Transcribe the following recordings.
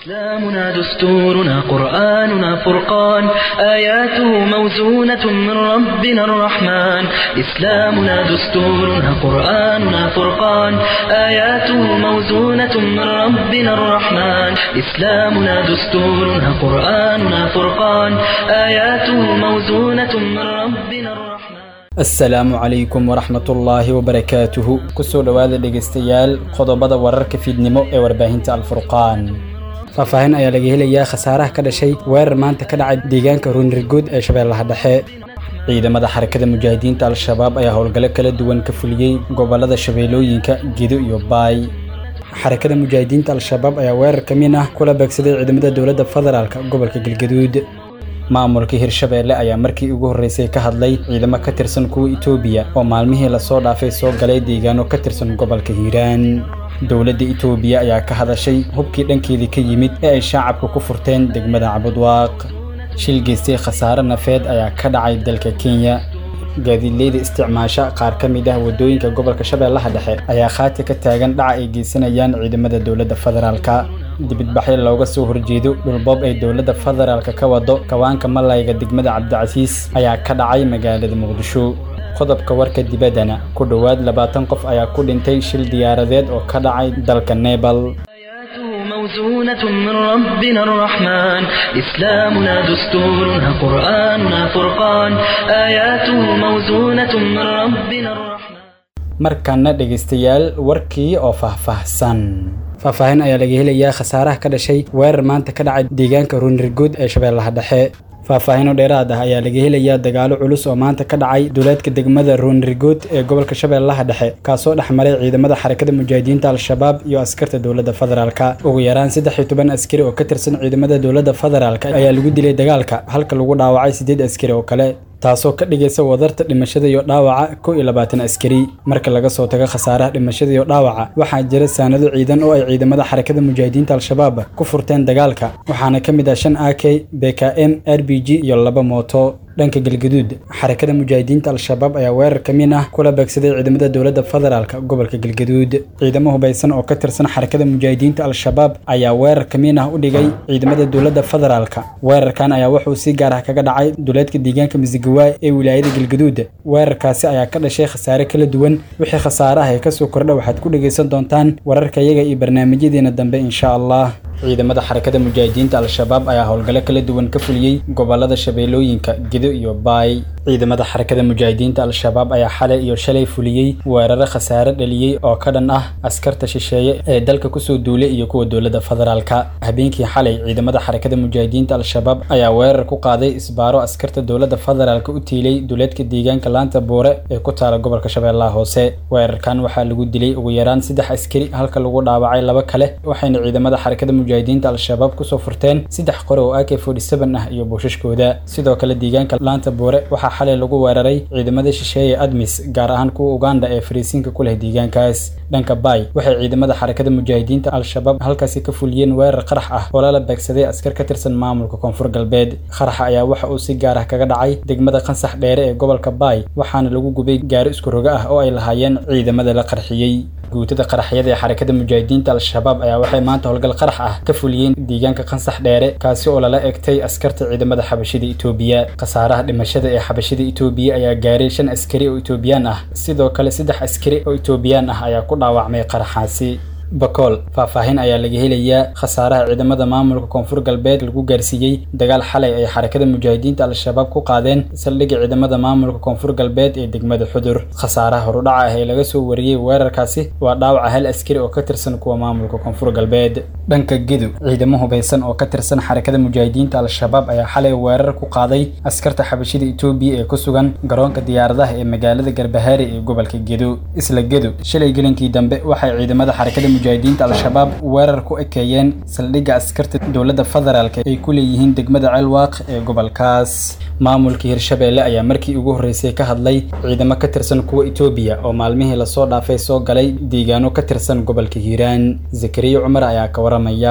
إسلامنا دستورنا قرآننا فرقان آياته موزونة من ربنا الرحمن إسلامنا دستورنا قرآننا فرقان آياته موزونة من ربنا الرحمن إسلامنا دستورنا قرآننا فرقان آياته موزونة من ربنا الرحمن asalaamu calaykum waraxmatullaahi wabarakaatuhu kusoo dhowaada dhegaystayaal qodobada wararka fiidnimo ee warbaahinta alfurqaan faahfaahin ayaa laga helayaa khasaaraha ka dhashay weerar maanta ka dhacay deegaanka ruunirguud ee shabeellaha dhexe ciidamada xarakada mujaahidiinta al-shabaab ayaa howlgallo kala duwan ka fuliyey gobollada shabeellooyinka gedo iyo baay xarakada mujaahidiinta al-shabaab ayaa weerar ka min ah kula beegsaday ciidamada dowladda federaalk gobolka galgaduud maamulka hirshabeelle ayaa markii ugu horreysay ka hadlay ciidamo ka tirsan kuwa itoobiya oo maalmihii lasoo dhaafay soo galay deegaano ka tirsan gobolka hiiraan dowladda itoobiya ayaa ka hadashay hubkii dhankeedii ka yimid ee ay shaacabka ku furteen degmada cabudwaaq shil geystay khasaare nafeed ayaa ka dhacay dalka kenya gaadiidleyda isticmaasha qaar ka mid ah waddooyinka gobolka shabeellaha dhexe ayaa khaati ka taagan dhaca ay geysanayaan ciidamada dowladda federaalka dibidbaxyo looga soo horjeedo dhulboob ay dowladda federaalka ka wado kawaanka malayga degmada cabdicasiis ayaa ka dhacay magaalada muqdisho qodobka warka dibaddana ku dhowaad labaatan qof ayaa ku dhintay shil diyaaradeed oo ka dhacay dalka nebal آياته موزونة من ربنا الرحمن إسلامنا دستورنا قرآننا فرقان آياته موزونة من ربنا الرحمن markaana dhegaystayaal warkii oo faahfaahsan faahfaahin ayaa laga helayaa khasaaraha ka dhashay weerar maanta ka dhacay deegaanka ruunirguud ee shabeellaha dhexe faahfaahinoo dheeraad ah ayaa laga helayaa dagaalo culus oo maanta ka dhacay duleedka degmada ruunirguud ee gobolka shabeellaha dhexe kaasoo dhex maray ciidamada xarakada mujaahidiinta al-shabaab iyo askarta dowladda federaalka ugu yaraan saddex iyo toban askari oo ka tirsan ciidamada dowladda federaalk ayaa lagu dilay dagaalka halka lagu dhaawacay siddeed askari oo kale taasoo ka dhigaysa wadarta dhimashada iyo dhaawaca kow iyo labaatan askari marka laga soo tago khasaaraha dhimashada iyo dhaawaca waxaa jira saanado ciidan oo ay ciidamada xarakada mujaahidiinta al-shabaab ku furteen dagaalka waxaana ka mid ah shan a k b k m r b g iyo laba mooto dhanka galgaduud xarakada mujaahidiinta al-shabaab ayaa weerar ka min ah kula beegsaday ciidamada dowladda federaalk gobolka galgaduud ciidamo hubaysan oo ka tirsan xarakada mujaahidiinta al-shabaab ayaa weerar ka min ah u dhigay ciidamada dowladda federaalk weerarkan ayaa wuxuu si gaar ah kaga dhacay duleedka deegaanka misigawaay ee wilaayada galgaduud weerarkaasi ayaa ka dhashay khasaare kala duwan wixii khasaare ah ee kasoo kordha waxaad ku dhegaysan doontaan wararka iyaga iyo barnaamijyadeena dambe insha allah ciidamada xarakada mujaahidiinta al-shabaab ayaa howlgallo kala duwan ka fuliyey gobolada shabeellooyinka gedo iyo baay ciidamada xarakada mujaahidiinta al-shabaab ayaa xalay iyo shalay fuliyey weeraro khasaare dhaliyey oo ka dhan ah askarta shisheeye ee dalka kusoo duulay iyo kuwa dowladda federaalka habeenkii xalay ciidamada xarakada mujaahidiinta al-shabaab ayaa weerar ku qaaday isbaaro askarta dowladda federaalka u tiilay duleedka deegaanka laanta buure ee ku taala gobolka shabeellaha hoose weerarkan waxaa lagu dilay ugu yaraan saddex askari halka lagu dhaawacay laba kale waxayna ciidamada xarakada mujaahidiinta al-shabaab kusoo furteen saddex qore oo ak ah iyo buushashkooda sidoo kale deegaanka laanta buure waxaa xalay lagu weeraray ciidamada shisheeye admis gaar ahaan kuwa uganda ee fariisiinka ku leh deegaankaas dhanka baay waxay ciidamada xarakada mujaahidiinta al-shabaab halkaasi ka fuliyeen weerar qarax ah oo lala beegsaday askar ka tirsan maamulka koonfur galbeed qaraxa ayaa waxa uu si gaar ah kaga dhacay degmada qansax dheere ee gobolka baay waxaana lagu gubay gaari isku rogo ah oo ay lahaayeen ciidamada la qarxiyey guutada qaraxyada ee xarakada mujaahidiinta al-shabaab ayaa waxay maanta howlgal qarax ah ka fuliyeen deegaanka qansax dheere kaasi oo lala egtay askarta ciidamada xabashida itoobiya khasaaraha dhimashada ee xabashida itoobiya ayaa gaaray shan askari oo itoobiyaan ah sidoo kale saddex askari oo itoobiyaan ah ayaa ku dhaawacmay qaraxaasi bakool faahfaahin ayaa laga helayaa khasaaraha ciidamada maamulka koonfur galbeed lagu gaarsiiyey dagaal xalay ay xarakada mujaahidiinta al-shabaab ku qaadeen saldhigga ciidamada maamulka koonfur galbeed ee degmada xudur khasaaraha horudhaca ah ee laga soo wariyey weerarkaasi waa dhaawaca hal askari oo ka tirsan kuwa maamulka koonfur galbeed dhanka gedu ciidamo hubaysan oo ka tirsan xarakada mujaahidiinta al-shabaab ayaa xalay weerar ku qaaday askarta xabashida itoobiya ee ku sugan garoonka diyaaradaha ee magaalada garbahaari ee gobolka gedo isla gedu shalay gelinkii dambe waxay ciidamada xarakada mujaahidiinta al-shabaab weerar ku ekeeyeen saldhigga askarta dowladda federaalk ay ku leeyihiin degmada ceelwaaq ee gobolkaas maamulka hirshabeelle ayaa markii ugu horreysay ka hadlay ciidamo ka tirsan kuwa itoobiya oo maalmihii lasoo dhaafay soo galay deegaano ka tirsan gobolka hiiraan zakariya cumar ayaa ka waramaya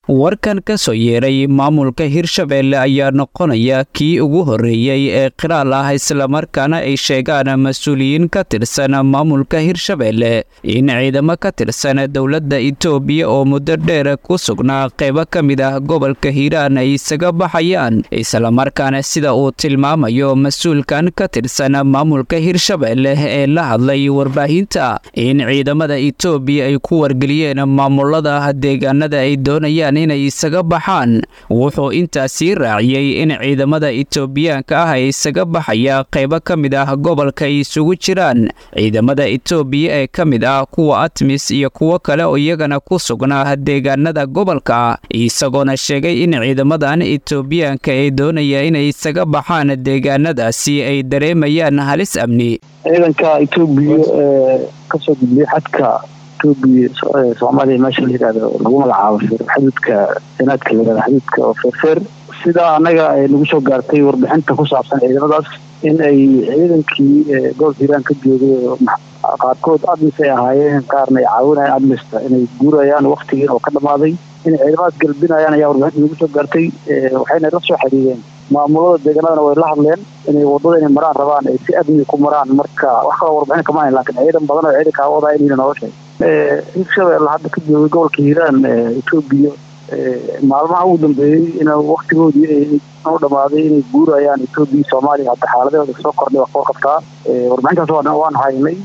warkan ka soo yeeray maamulka hirshabeelle ayaa noqonaya kii ugu horreeyey ee qiraal ah islamarkaana ay sheegaan mas-uuliyiin ka tirsan maamulka hirshabeelle in ciidamo ka tirsan dowladda itoobiya oo muddo dheer ku sugnaa qaybo ka mid ah gobolka hiiraan ay isaga baxayaan islamarkaana sida uu tilmaamayo mas-uulkan ka tirsan maamulka hirshabeelle ee la hadlay warbaahinta in ciidamada itoobiya ay ku wargeliyeen maamulada deegaanada ay doonayaan inay isaga baxaan wuxuu intaasii raaciyey in ciidamada itoobiyaanka ah ee isaga baxaya qaybo ka mid ah gobolka ay isugu jiraan ciidamada itoobiya ee ka mid ah kuwa atmis iyo kuwo kale oo iyagana ku sugnaa deegaanada gobolka isagoona sheegay in ciidamadan itoobiyaanka ee doonaya inay isaga baxaan deegaanadaasi ay dareemayaan halis amni ciidanka itoobiya ee kasoo gudbiyay xadka etoobiya soomaaliya meesha la yidhahdo lagu magacaabo xaduudka senaadka la yidhahdo xaduudka oo feerfeer sidaa annaga ay nagu soo gaartay warbixinta ku saabsan ciidamadaas in ay ciidankii gobolka hiiraan ka joogay qaarkood admis ay ahaayeen qaarna ay caawinayaan admista inay guurayaan waktigii oo ka dhammaaday inay ciidamadaas galbinayaan ayaa warbixinta nagu soo gaartay waxayna la soo xiriireen maamulada deegaanadana way la hadleen inay wadada inay maraan rabaan ay si amni ku maraan marka wax kaloo warbixin kama hayn lakin ciidan badan oo ciidankaa wadaa inayna nooga sheeg hirshabeelle hadda ka joogay gobolka hiiraan etoobiya maalmaha ugu dambeeyey in waktigoodii u dhamaaday inay guurayaan etoobiya soomaaliya hadda xaaladahooda soo kordhay waa koo qabtaa warbixintaas waan haynay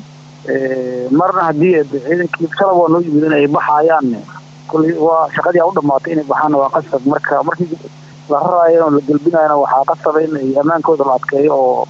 marna haddii ciidankii shalab waa noo yimid in ay baxaayaan kuli waa shaqadii a u dhamaatay inay baxaanna waa qasab marka markii la raraayo oo la gelbinayana waxaa qasaba in ay ammaankooda la adkeeyo oo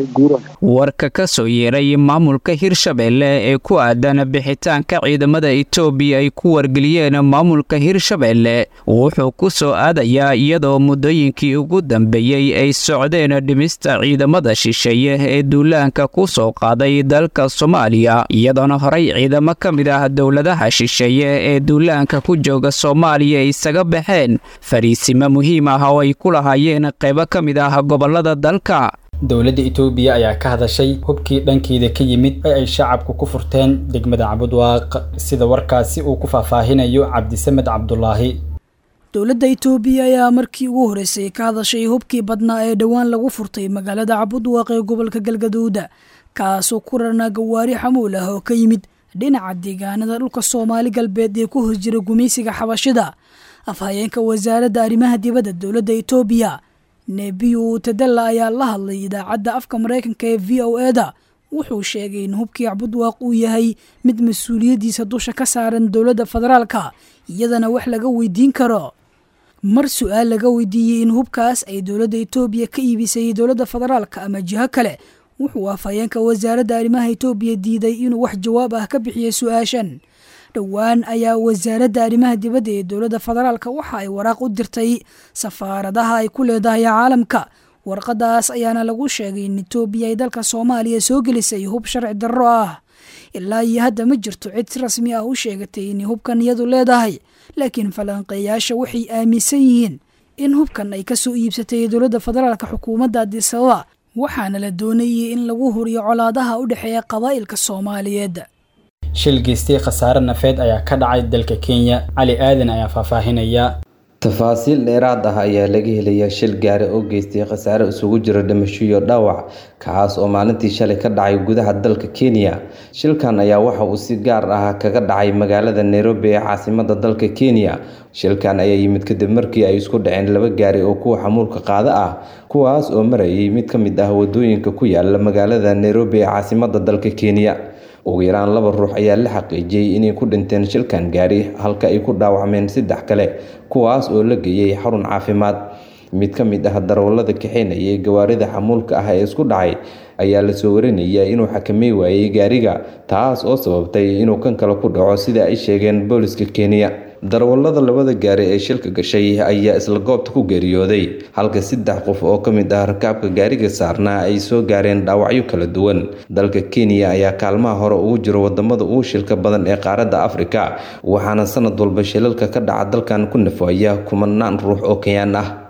warka ka soo yeeray maamulka hirshabeelle ee ku aadan bixitaanka ciidamada itoobiya ay ku wargeliyeen maamulka hirshabeelle wuxuu ku soo aadayaa iyadoo muddooyinkii ugu dambeeyey ay socdeen dhimista ciidamada shisheeye ee duulaanka ku soo qaaday dalka soomaaliya iyadoona horey ciidamo ka mid ah dowladaha shisheeye ee duulaanka ku jooga soomaaliya isaga baxeen fariisimo muhiim ah oo ay ku lahaayeen qaybo ka mid ah gobolada dalka dowladda itoobiya ayaa ka hadashay hubkii dhankeeda ka yimid ee ay shacabku ku furteen degmada cabudwaaq sida warkaasi uu ku faahfaahinayo cabdisamed cabdulaahi dowladda itoobiya ayaa markii ugu horreysay ka hadashay hubkii badnaa ee dhowaan lagu furtay magaalada cabudwaaq ee gobolka galgaduuda kaasoo ku rarnaa gawaari xamuul ah oo ka yimid dhinaca deegaanada dhulka soomaali galbeed ee ku hos jira gumaysiga xabashida afhayeenka wasaaradda arrimaha dibadda dowladda itoobiya nebiyu tadalla ayaa la hadlay idaacadda afka maraykanka ee v o eda wuxuu sheegay in hubkii cabudwaaq uu yahay mid mas-uuliyaddiisa dusha ka saaran dowladda federaalka iyadana wax laga weydiin karo mar su-aal laga weydiiyey in hubkaas ay dowladda itoobiya ka iibisay dowladda federaalka ama jiho kale wuxuu afhayeenka wasaaradda arrimaha itoobiya diiday inuu wax jawaab ah ka bixiyo su-aashan dhowaan ayaa wasaaradda arrimaha dibadda ee dowladda federaalka waxa ay waraaq u dirtay safaaradaha ay ku leedahay caalamka warqadaas ayaana lagu sheegay in itoobiya ay dalka soomaaliya soo gelisay hub sharci darro ah ilaa iyo hadda ma jirto cid si rasmi ah u sheegatay inay hubkan iyadu leedahay laakiin falanqeeyaasha waxay aaminsan yihiin in hubkan ay ka soo iibsatay dowladda federaalka xukuumadda adisababa waxaana la doonayay in lagu huriyo colaadaha u dhexeeya qabaa'ilka soomaaliyeed shil geystay khasaare nafeed ayaa ka dhacay dalka kenya cali aadan ayaa faahfaahinaya tafaasiil dheeraad ah ayaa laga helayaa shil gaari oo geystay khasaare isugu jira dhimasho iyo dhaawac kacaas oo maalintii shalay ka dhacay gudaha dalka kenya shilkan ayaa waxa uu si gaar ah kaga dhacay magaalada nairobi ee caasimada dalka kenya shilkan ayaa yimid kadib markii ay isku dhaceen laba gaari oo kuwa xamuulka qaada ah kuwaas oo marayay mid ka mid ah wadooyinka ku yaala magaalada nairobi ee caasimada dalka kenya ugu yaraan laba ruux ayaa la xaqiijiyey inay ku dhinteen shilkan gaari halka ay ku dhaawacmeen saddex kale kuwaas oo la geeyey xarun caafimaad mid ka mid ah darawallada kaxeynayay gawaarida xamuulka ah ee isku dhacay ayaa lasoo warinaya inuu xakamey waayey gaariga taas oo sababtay inuu kan kale ku dhaco sida ay sheegeen booliska kenya darawallada labada gaari ee shilka gashay ayaa isla goobta ku geeriyooday halka saddex qof oo ka mid ah rakaabka gaariga saarnaa ay soo gaareen dhaawacyo kala duwan dalka kenya ayaa kaalmaha hore ugu jiro wadamada ugu shilka badan ee qaaradda afrika waxaana sanad walba shilalka ka dhaca dalkan ku nafaya kumanaan ruux oo kenyaan ah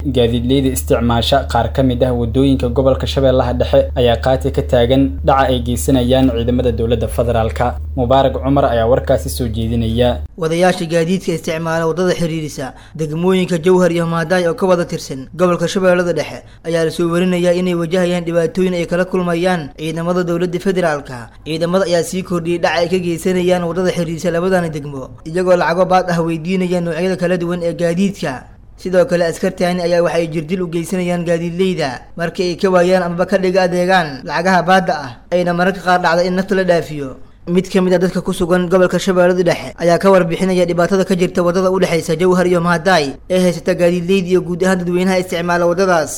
gaadiidleyda isticmaasha qaar ka mid ah wadooyinka gobolka shabeellaha dhexe ayaa qaati ka taagan dhaca ay geysanayaan ciidamada dowladda federaalka mubaarak cumar ayaa warkaasi soo jeedinaya wadayaasha gaadiidka isticmaala waddada xiriirisa degmooyinka jowhar iyo maadaay oo ka wada tirsan gobolka shabeellada dhexe ayaa lasoo warinayaa inay wajahayaan dhibaatooyin ay kala kulmayaan ciidamada dowladda federaalka ciidamada ayaa sii kordhiyey dhaca ay ka geysanayaan waddada xiriirisa labadani degmo iyagoo lacago baad ah weydiinaya noocyada kala duwan ee gaadiidka sidoo kale askartaani ayaa waxa ay jirdil u geysanayaan gaadiidleyda markii ay ka waayaan amaba ka dhiga adeegaan lacagaha baadda ah ayna mararka qaar dhacda in nafta la dhaafiyo mid ka mid a dadka ku sugan gobolka shabeellada dhexe ayaa ka warbixinaya dhibaatada ka jirta waddada u dhexaysa jowhar iyo mahadaay ee haysata gaadiidleyda iyo guud ahaan dadweynaha isticmaala waddadaas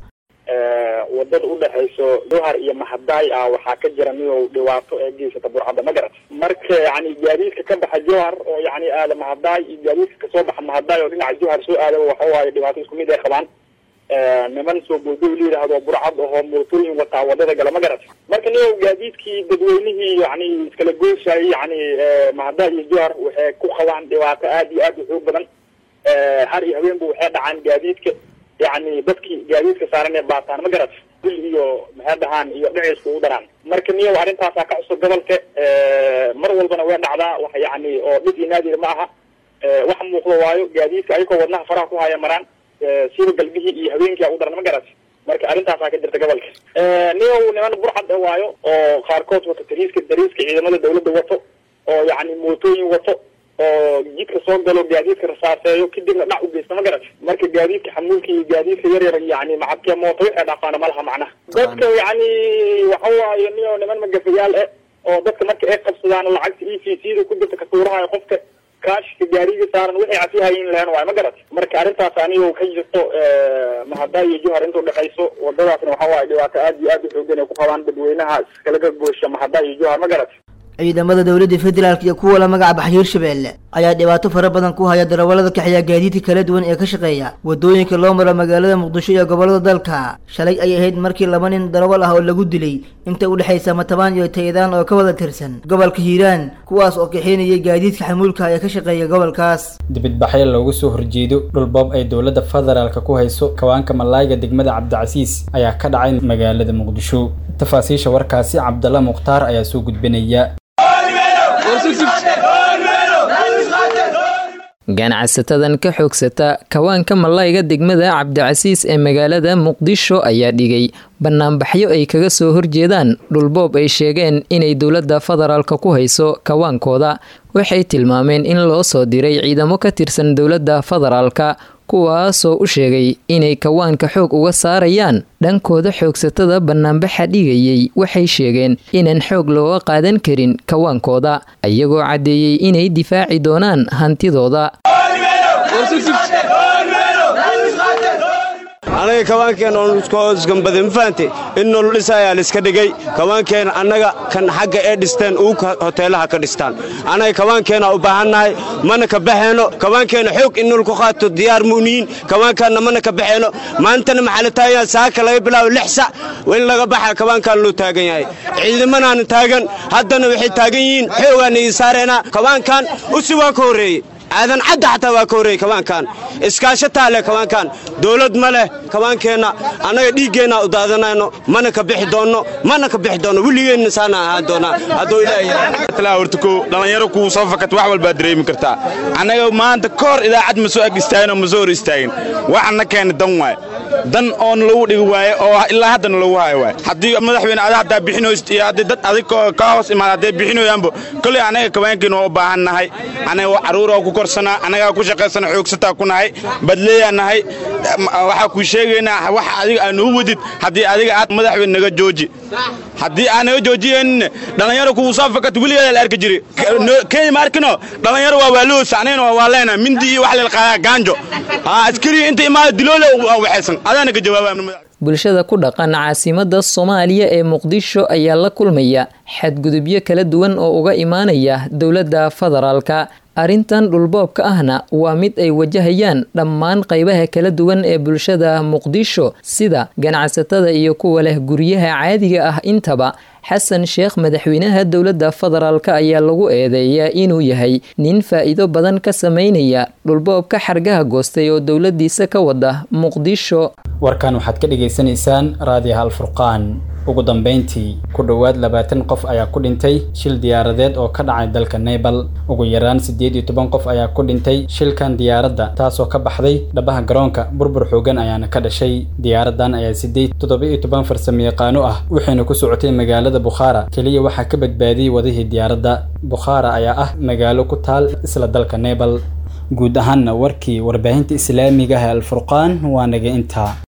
wadada udhexayso jowhar iyo mahadaay ah waxaa ka jira midow dhibaato ee geysata burcadda magarat marka yani gaadiidka ka baxa jowhar oo yani aada mahadaay iyo gaadiidka kasoo baxa mahadaay oo dhinaca jowhar soo aadaba waxa waaye dhibaato isku mid ay qabaan niman soo boodooy la yidhaahdo burcad ahoo mootooyin wataa wadada gala magarat marka niyow gaadiidkii dadweynihii yani iskala goysayay yani mahadaay iyo jowhar waxay ku qabaan dhibaato aad iyo aad u xoog badan har iyo habeenba waxay dhacaan gaadiidka yani dadkii gaadiidka saaran ee baataan ma garat dil iyo maxay dhahaan iyo dhinaysku u daraan marka niyow arrintaasaa ka cusub gobolka mar walbana way dhacdaa wax yani oo dhib iyo naadir ma aha wax muuqdo waayo gaadiidka ayagoo wadnaha faraha ku haya maraan sida galbihii iyo habeenkii u daran ma garat marka arrintaasaa ka jirta gobolka niyow niman burcad waayo oo qaarkood wato tariiska dariiska ciidamada dawladda wato oo yani mootooyin wato oo jidka soo galo gaadiidka rasaaseeyo kadibna dhac u geysta ma garat marka gaadiidka xamuulka iyo gaadiidka yar yar yani macadkee mooto waxay dhaafaana malaha macnaha dadka yani waxa waaye niyo niman magafayaal eh oo dadka marka ay qabsadaan lacagta e v c da ku jirta kasuurahayo qofka kaashka gaariga saaran waxay cafihayin lahen waayo ma garat marka arrintaas anigo ka jirto mahadaa iyo jowhar inta udhexayso wadadaasna waxa waaye dhibaato aad iyo aad u xoogan ay ku qabaan dadweynaha iskalaga goosha mahadaa iyo jowhar ma garat ciidamada dowladda federaalk iyo kuwa la magaca baxa hirshabeelle ayaa dhibaato fara badan ku haya darawallada kaxeeya gaadiidka kala duwan ee ka shaqeeya waddooyinka loo maro magaalada muqdisho iyo gobollada dalka shalay ay ahayd markii laba nin darawal ah oo lagu dilay inta u dhexaysa matabaan iyo taydaan oo ka wada tirsan gobolka hiiraan kuwaas oo kaxeynayay gaadiidka xamuulka ee ka shaqeeya gobolkaas dibidbaxyo loogu soo horjeedo dhulboob ay dowladda federaalka ku hayso kawaanka malaayga degmada cabdicasiis ayaa ka dhacay magaalada muqdisho tafaasiisha warkaasi cabdalla mukhtaar ayaa soo gudbinaya ganacsatadan ka xoogsata kawaanka malayga degmada cabdicasiis ee magaalada muqdisho ayaa dhigay banaanbaxyo ay kaga soo horjeedaan dhulboob ay sheegeen inay dowladda federaalka ku hayso kawaankooda waxay tilmaameen in loo soo diray ciidamo ka tirsan dowladda federaalka kuwaasoo u sheegay inay kawaanka xoog uga saarayaan dhankooda xoogsatada banaanbaxa dhigayay waxay sheegeen inaan xoog looga qaadan karin kawaankooda iyagoo caddeeyey inay difaaci doonaan hantidooda anaga kabaankeen oon iskambada ma fahante in nolol dhisayaa laiska dhigay kabaankeen annaga kan xagga ee dhisteen uu hoteelaha ka dhistaan annaga kabaankeena u baahannahay mana ka baxeeno kabaankeenna xoog in nol ku qaato diyaar mu'niyiin kabaankaanna mana ka baxeeno maantana maxaa la taagan saaka laga bilaabo lix sac in laga baxa kabaankaan loo taagan yahay ciidamanaana taagan haddana waxay taagan yihiin xoogaana ii saareenaa kabaankan usi waa ka horreeyey aadan cadda xataa waa ka horreeyey kabaankan iskaashataa leh kabaankan dowlad ma leh kabaankeenna annaga dhiiggeenna u daadanayno mana ka bixi doonno mana ka bixi doonno weligeenna saana ahaan doonaa hadduu ilaahay horta kow dhallinyaro kuu soo fakat wax walbaad dareemi kartaa annaga maanta ka hor idaacad ma soo ag istaagin oo ma soo hor istaagin waxana keena dan waay dan oon lagu dhigi waaye oo ilaa haddana lagu hayo waay haddii madaxweyne ada haddaa bixinoys iyo haddii dad adig ka hoos imaad hadday bixinoyaanba kolley annaga kabaankeen waa u baahan nahay annaga carruura ku korsanaa annagaa ku shaqaysana xoogsataa ku nahay badleeyaa nahay waxaa kuu sheegaynaa wax adiga aa noo wadid haddii adiga aad madaxweyne naga jooji haddii aan naga joojiyeenin dhallinyaro kugu soo fakat weligeeda la arki jiri kenya ma arkino dhallinyaro waa waaloosa anagana waa waaleena mindi iyo wax lelqaadaa gaanjo askari inta imaada diloole waxaysan adaana ka jawaabaa bulshada ku dhaqan caasimada soomaaliya ee muqdisho ayaa la kulmaya xadgudubyo kala duwan oo uga imaanaya dowladda federaalka arrintan dhulboobka ahna waa mid ay wajahayaan dhammaan qaybaha kala duwan ee bulshada muqdisho sida ganacsatada iyo kuwa leh guryaha caadiga ah intaba xasan sheekh madaxweynaha dowladda federaalk ayaa lagu eedeeyaa inuu yahay nin faa'iido badan ka sameynaya dhulboobka xargaha goostay oo dowladiisa ka wada muqdisho warkan waxaad ka dhagaysanaysaan raadiyaha alfurqaan ugu dambeyntii ku dhowaad labaatan qof ayaa ku dhintay shil diyaaradeed oo ka dhacay dalka nebal ugu yaraan siddeed iyo toban qof ayaa ku dhintay shilkan diyaaradda taasoo ka baxday dhabaha garoonka burbur xoogan ayaana ka dhashay diyaaradan ayaa sideed toddoba iyo toban farsamayaqaano ah waxayna ku socotay magaalada bukhaara keliya waxaa ka badbaadiyey wadihii diyaaradda bukhaara ayaa ah magaalo ku taal isla dalka nebal guud ahaanna warkii warbaahinta islaamiga ah ee alfurqaan waa naga intaa